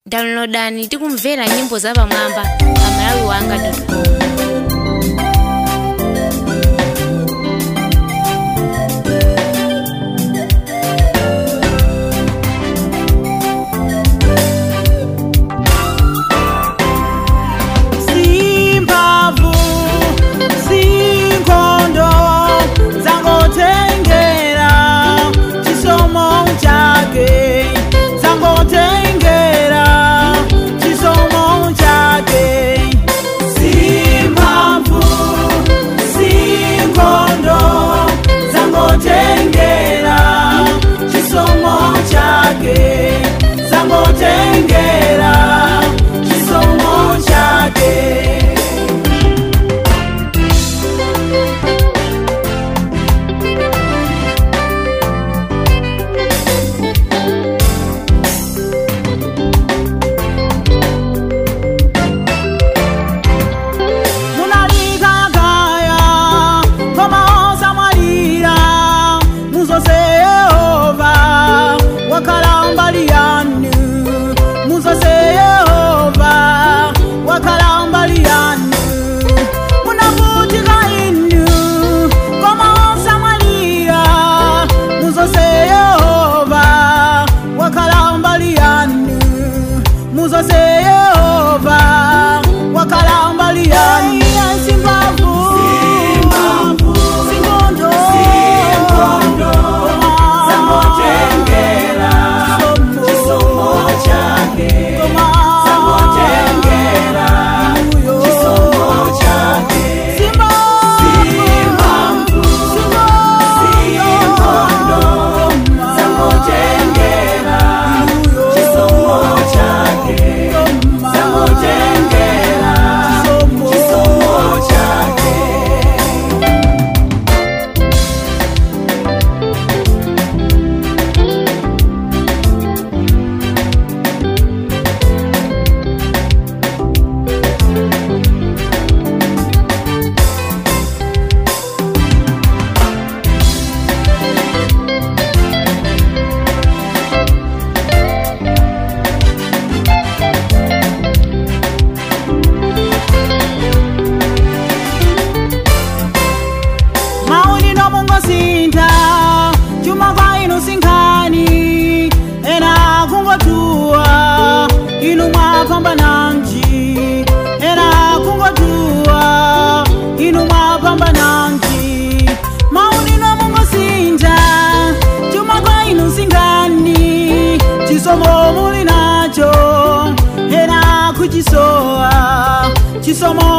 downloadani tikumvera nyimbo zapamwamba pa malawi wanga com simbavu sinkondo zangotengera chisomo chake zangotengera chisomo chake simbavu sinkondo zangotengera chisomo chake zangotengera chisomo chake munalikagaya komaosa mwalira muzose yehova wakhala mbali yanu muzose yehova wakhala mbali yanu munavutika inu komaosa mwalira muzose yehova wakhala mbali yanu muzose yehova wakhala mbali yanu simbavu singondo zangotengera chisomo chake zangotengera chisomo chake simbavu singondo zangotengera chisomo chake zangotengera chisomo chake mauni nomungosintha chuma kwa inu sinkhani ena kungotuwa inu mwapambananji ena kungotuwa inu mwapambananji mauni nomungosintha chuma kwa inu sinkhani chisomo muli nacho ena kuchisowa chisomo